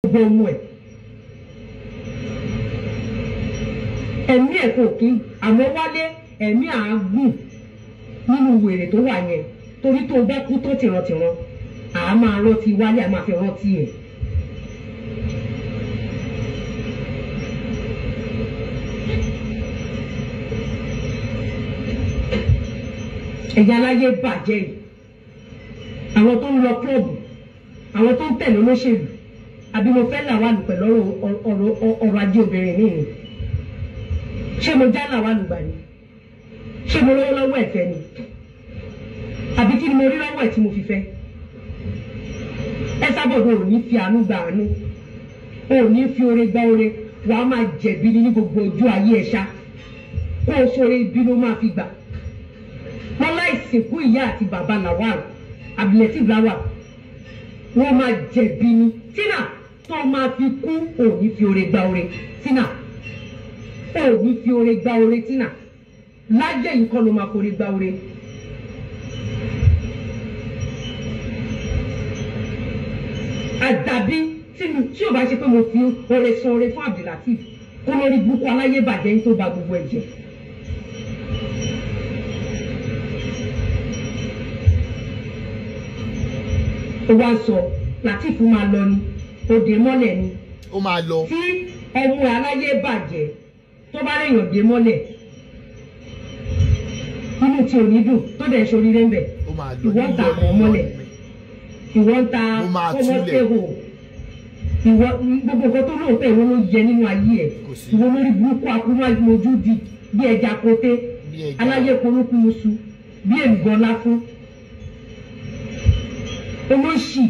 gbogbo ọmọ ẹ̀ ẹ̀mí ẹ̀ kò kí àmọ́ wálé ẹ̀mí àágùn nínú wèrè tó wà yẹn torí tó bá kú tó tìrantìran àá máa rántí wálé àá máa fi rántí ẹ̀. ẹ̀yà aláyé bàjẹ́ yìí àwọn tó ń lọ kílọ̀bù àwọn tó ń tẹ̀lé olóṣèlú àbí mo fẹ́ làwálù pẹ̀lú ọ̀rọ̀ ọ̀rọ̀ ajé obìnrin mi ni ṣé mo já làwálù gbà ni ṣé mo lówó lọ́wọ́ ẹ̀fẹ́ ni àbí kí ni mo rí lọ́wọ́ ẹ̀ tí mo fi fẹ́ ẹ sábọ̀dọ̀ ò ní fi àánú gba àánú ò ní fi oore gba oore wàá máa jẹ̀bi ní gbogbo ojú ayé ẹ̀ ṣá kó o sọ̀rọ̀ ibi ló máa fi gbà wọn láì sìnkú ìyá àti bàbá lawal abdulateef lawal wọn máa jẹ̀bi ni tina tó máa fi kú òní fi oore gba oore tina òní fi oore gba oore tina lájẹ yìí kọ́ ló máa forí gba oore. àdàbí tí tí ò bá ṣe pé mo fi oore san oore fún abdulateef kó lórí burúkú aláyé bàjẹ́ yín tó ba gbogbo ẹ̀ jẹ́. ó wá sọ Lateef máa lọ ni òde mọ́lẹ̀ ni ó máa lọ tí ọmọ aláyé bàjẹ́ tó bá léèyàn dé mọ́lẹ̀ inú tí ò ní dùn tó dẹ̀ ṣoríire ń bẹ̀ ó máa lọ ìwọ ń ta nílò àwọn nílò mọ́lẹ̀ ìwọ ń ta Mo máa ọmọ túlẹ̀. tẹ̀hò ìwọ gbogbo nǹkan tó lóòótọ́ ìwọ ló yẹ nínú ayé ẹ̀ Kò sí. ìwọ lórí burúkú akúrú mojú di bí ẹja koté Bí ẹja. aláyé polúkú musu bí èlùbọ́ láfún olóṣì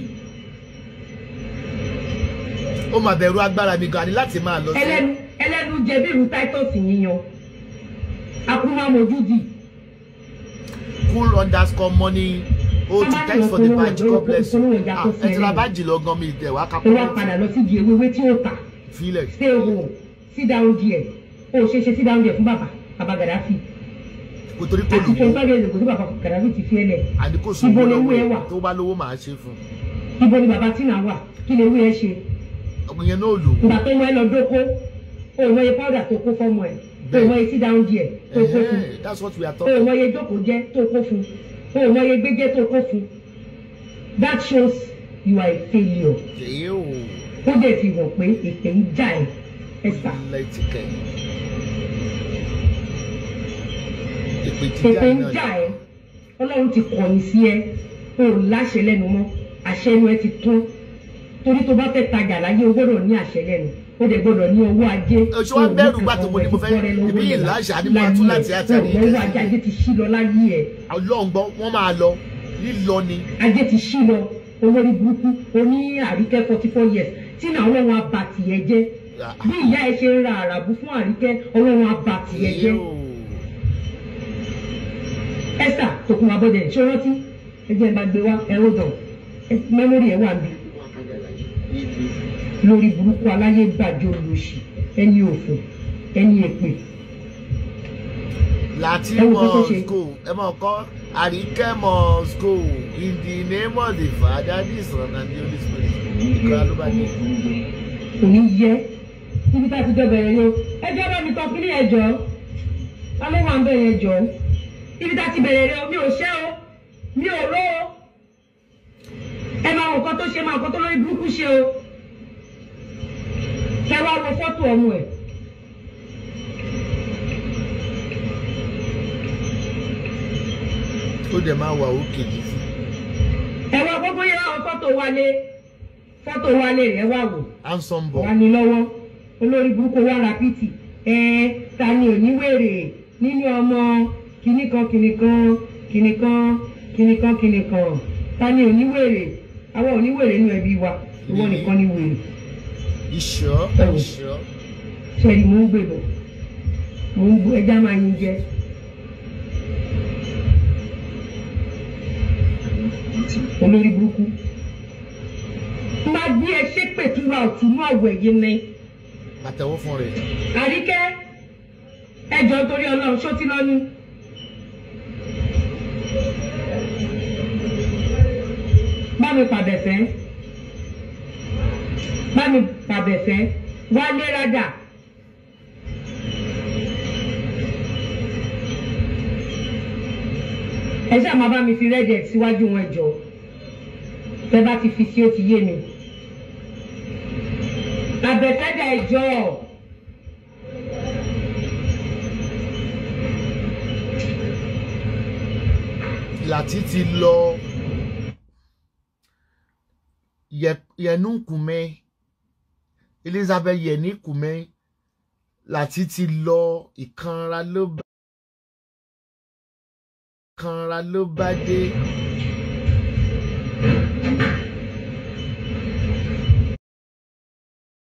ó máa bẹ̀rù agbára mi gan ni láti máa lọ sí ẹlẹ́nu ẹlẹ́nu jẹ bí irú titus yíyan akúrú mojú di cool underscore money oh Má thanks for the lọ badge polówó god bless polówó you ìjà ah tó ẹ ti ra fẹ́rẹ̀. bájì lọ gan mi ìtẹ̀ wá ó kápẹ́ wá padà lọ sí di ewéwé tí ó tà filẹ̀ stay home sit down there ó ṣe ṣe sit down there fún bàbá bàbá Gaddafi kò torí kò àti lówó twenty five years ago tí bàbá Gaddafi ti fi ẹ lẹ̀ àní kò Ibo sówó ni owó ẹ lọ́wọ́ wà? ẹ̀ tó bá lówó màá ṣe fún ibo ni bàbá Tina wà kí lè wí ẹ ṣe ọmọ yẹn náà lò ìgbà tó mọ ẹ lọ dóko ó mọ iye powder tó kó fọmọ ẹ ó mọ iye sit down there tó kó fún ó that's what we are ó talking mọ iye jókòó jẹ tó kó fún ó mọ iye gbéjẹ tó kó fún that shows you are a failure èyí ò ó dẹ̀ fi hàn pé ètè ń jà ẹ̀ ẹ̀sà lẹ́tìkẹ́ ìpè ètè jíjà ń náà jà ẹ́ ọlọ́run ti kọ̀yìn sí ẹ o ò láṣẹ lẹ́nu mọ́ àṣẹ inú ẹ ti tán torí tó bá fẹ́ tajà láyé o gbọ́dọ̀ ní àṣẹ lẹ́nu o dẹ̀ gbọ́dọ̀ ní owó ajé Oṣù wa bẹ̀rù gbà tó mo ní mo fẹ́ ibi yìí láṣà ni mo tún láti àtàrí owó ajé ajé ti ṣí lọ láyé ẹ ọlọ́run gbọ́ wọ́n máa lọ lílọ ni ajé ti ṣí lọ olórí burúkú oní àríkẹ́ forty four years tí náà ọlọ́run abàtì ẹ jẹ́ bí ìyá ẹ ṣe ń ra àràbù fún àríkẹ́ ọlọ́run abàtì ẹ jẹ́ ẹsà tòkun abọ́dẹ ṣé o rántí ẹgbẹ́ ẹ bá gbé wá ẹ̀rọ dàn mẹ́mórì ẹ̀ wà níbí lórí burúkú aláyé gbàjọ olóṣì ẹni òfò ẹni èpè láti Ẹ wo nǹkan tó must ṣe. go ẹ mọ̀ kọ́ àríkẹ́ must go in the name of the father the son and the holy spirit ìkọ́ra ló bá dé. kò ní yẹ níbi tá a ti jọ bẹ̀rẹ̀ yẹn ẹjọ́ bá mi tọ́ kí ní ẹjọ́ ta ló wà ń bẹ̀rẹ̀ ẹjọ́ níbi tá a ti bẹ̀rẹ̀ yẹn mi ò ṣẹ́ o mi ò ró o ẹ máa wò kán tó ṣe máa kán tó lórí burúkú ṣe o kẹ wá wo fọ́tò ọmọ ẹ̀ ó dẹ̀ máa wà òkè jù ẹ wá gbogbo yẹn wá wo fọ́tò wálé fọ́tò wálé rẹ̀ wá wò. handsome boy wà ní lọ́wọ́ olórí burúkú wà rápìtì ẹ ta ni oníwèrè nínú ọmọ kìnnìkan kìnnìkan kìnnìkan kìnnìkan kìnnìkan ta ni oníwèrè àwọn oníwèrè nínú ẹbí wa ìwọ nìkan ni wèrè ìṣọ́ Ẹ wò. ìṣọ́ ṣẹ́ni mò ń gbé bọ̀ mò ń gbé ẹja máa yin jẹ. olórí burúkú máa gbé ẹ ṣépè túra ọ̀tún náà wẹ̀ yín ni. àtẹ̀wọ́ fún rẹ̀ àríkẹ́ ẹjọ́ torí ọlọ́run ṣó ti lọ́nu. bá mi pàdé fẹ́ bá mi pàbẹ̀fẹ́ wálé rádà. ẹ ṣáà máa bá mi fi rẹ́dẹ̀ síwájú wọn jọ tẹ bá ti fi sí ó ti yé mi. àbẹ̀fẹ́dà ẹjọ́ láti ti lọ Yẹ- yẹnu kùmẹ Elizabeth yẹni kùmẹ láti ti lọ ìkanra ló bá ìkanra ló bá dé